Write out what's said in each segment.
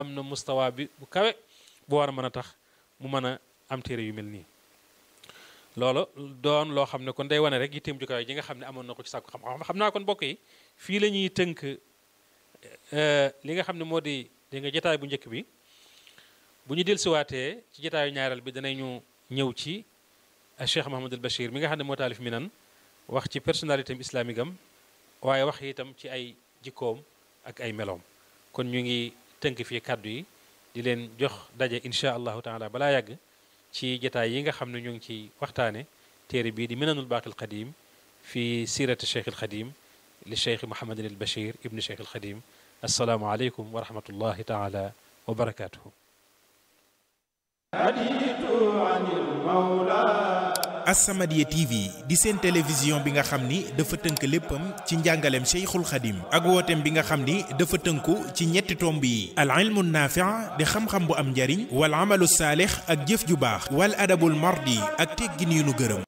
am na mustawa bi bu kawe bu war a mën a tax mu mën a am téere yu mel nii loolu doon loo xam ne kon day wane rek yitteem ju kawe ji nga xam ne amoon na ko ci sàkku xam-xam xam naa kon mbokk yi fii la ñuy tënk li nga xam ne moo di di nga jotaay bu njëkk bi bu ñu dellusiwaatee ci jotaayu ñaareel bi danañu ñëw ci Cheikh Mahamadul Bachir mi nga xam ne moo taalif mi nan wax ci personnalité islamique am waaye wax itam ci ay jikkoom ak ay meloom kon ñu ngi tënk fii kàddu yi di leen jox daje incha allahu taala balaa yàgg ci jotaay yi nga xam ne ñu ngi ci waxtaane téere bii di minanul baaqil qadim fi sirati cheikh al xadim li cheikh Mouhamadin al Bachir ibni cheikh al xadim assalaamu aleykum wa rahmatullahi taala wa barakatuhu As-Samadiyya TV di seen télévision bi nga xam ni dafa tënk léppam ci njàngaleem Cheikhul Khadim ak wooteem bi nga xam ni dafa tënku ci ñetti tomb yi al ilmu naafi' di xam-xam bu am njariñ wal amalu saalix ak jëf ju baax wal adabul mardi ak teggin yu nu gërëm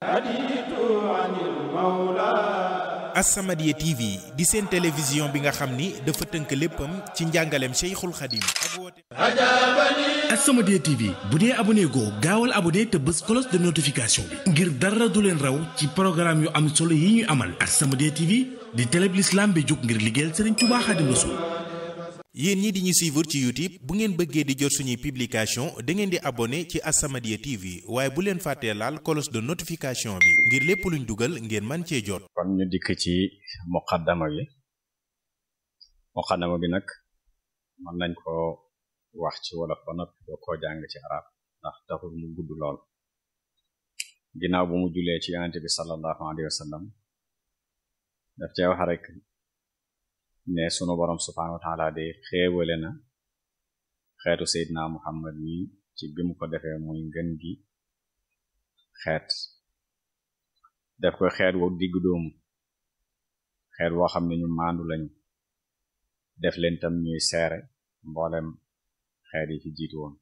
As-Samadiyya TV di seen télévision bi nga xam ni dafa tënk léppam ci njàngaleem Cheikhul Khadim ak wooteem As-Samadiyya TV bu dee abonné goo gaawal abonné te bës cloche de notification bi ngir dara du leen raw ci programme yu am solo yi ñuy amal As-Samadiyya TV di télé bi l'islam bi jóg ngir liggéeyal Serigne Touba Khadim Rassoul yéen ñi di ñu suivre ci YouTube bu ngeen bëggee di jot suñuy publication da ngeen di abonné ci As-Samadiyya TV waaye bu leen fàttee laal cloche de notification bi ngir lépp luñ dugal ngeen man cee jot kon ñu dikk ci muqaddama bi muqaddama bi nag mën nañ ko wax ci wolof ba noppi doo koo jàng ci arab ndax taxul mu gudd lool ginnaaw bu mu julee ci yonente bi sallallahu alayhi wa sallam daf cee wax rek ne sunu borom subhanahu wa taala de xéewale na xeetu seydina muhammad mi ci bi mu ko defee muy ngën gi xeet def ko xeet wo diggu doomu xeet woo xam ne ñu maandu lañu def leen tam ñuy seere mboolem xeet yi fi jiitu woon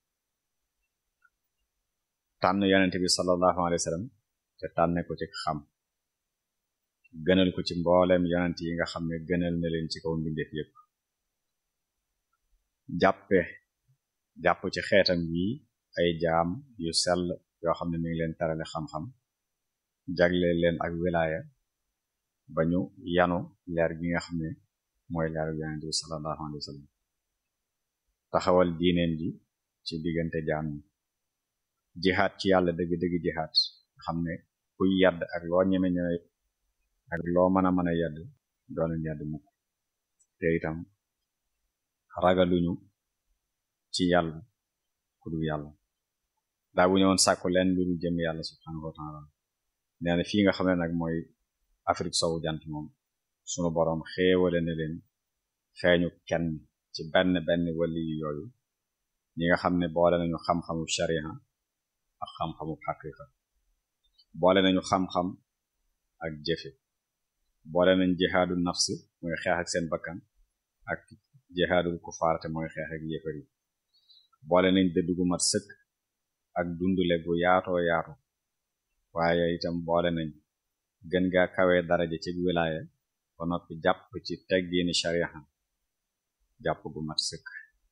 tànn yonente bi sallallahu alayhi wa sallam te tànne ko ci xam gënal ko ci mboolem yonent yi nga xam ne gënal na leen ci kaw mbindeef yépp jàppe jàpp ci xeetam yi ay jaam yu sell yoo xam ne mi ngi leen tarale xam-xam jagle leen ak wilaaya ba ñu yanu leer gi nga xam ne mooy leeru yonente bi sallallahu alayhi wa sallam taxawal diineen ji ci diggante jaam ñi jihaat ci yàlla dëgg-dëgg jihaat xam ne kuy yadd ak loo ñeme ñeme ak loo mën a mën a yedd dooleen yedd mukk te itam ragaluñu ci yàlla ku dul yàlla daa bu ñëwoon sàkku leen lu dul jëm yàlla subhanahu wa taala nee na fii nga xam ne nag mooy Afrique sowu jant moom sunu boroom xéewale na leen feeñu kenn ci benn benn wali yu yooyu ñi nga xam ne boole nañu xam-xamu sharia ak xam-xamu xaqiqa boole nañu xam-xam ak jëfe boole nañ jihaadu nafsi mooy xeex ak seen bakkan ak jihaadul kufaar te mooy xeex ak yéefar yi boole nañ dëddu gu mat sëkk ak dundule gu yaatoo yaatu waaye itam boole nañ gën gaa kawee daraja ci wilaaya ba noppi jàpp ci teggiini sharia jàpp gu mat sëkk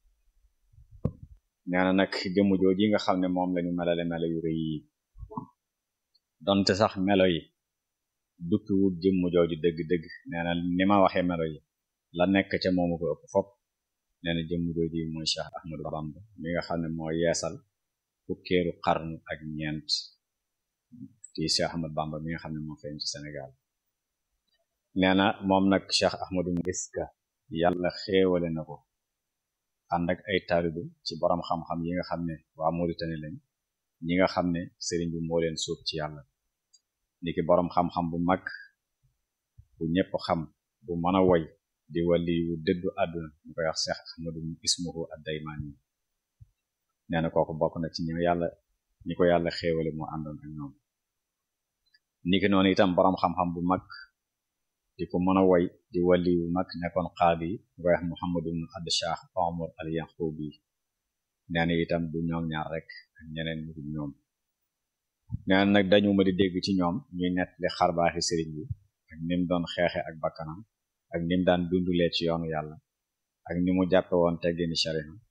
nee na nag jëmm jooji nga xam ne moom lañu melale melo yu rëy yi donte sax melo yi dukki wut jëmm jooju dëgg-dëgg nee na ni ma waxee melo yi la nekk ca moomu ko ëpp fop nee na jëmm jooju mooy Cheikh Ahmadou Bamba mi nga xam ne moo yeesal fukkeeru xarnu ak ñeent ci Cheikh Ahmadou Bamba mi nga xam ne moo feeñ ci Sénégal nee na moom nag Cheikh Ahmadou gis ka yàlla xéewale na ko ànd ak ay taalibe ci borom xam-xam yi nga xam ne waa Mauritanie lañ ñi nga xam ne sëriñ bi moo leen sóob ci yàlla niki borom xam-xam bu mag bu ñëpp xam bu mën a woy di wali yu dëddu àdduna ñu koy wax Cheikh Ahmadou ismuhu ad-Daymani nee na kooku bokk na ci ñi yàlla ñi ko yàlla xéewale moo àndoon ak ñoom niki noonu itam borom xam-xam bu mag di ko mën a woy di wali yu mag nekkoon qaadi ñu koy wax Muhammadu ibn Ad-Shah Omar al-Yaqubi nee na itam du ñoom ñaar rek ak ñeneen ñu dul ñoom nee na nag dañu ma di dégg ci ñoom ñuy nettali xarbaaxi sëriñ bi ak nim doon xeexe ak bakkanam ak nim daan dundulee ci yoonu yàlla ak ni mu jàppe woon teggini sharia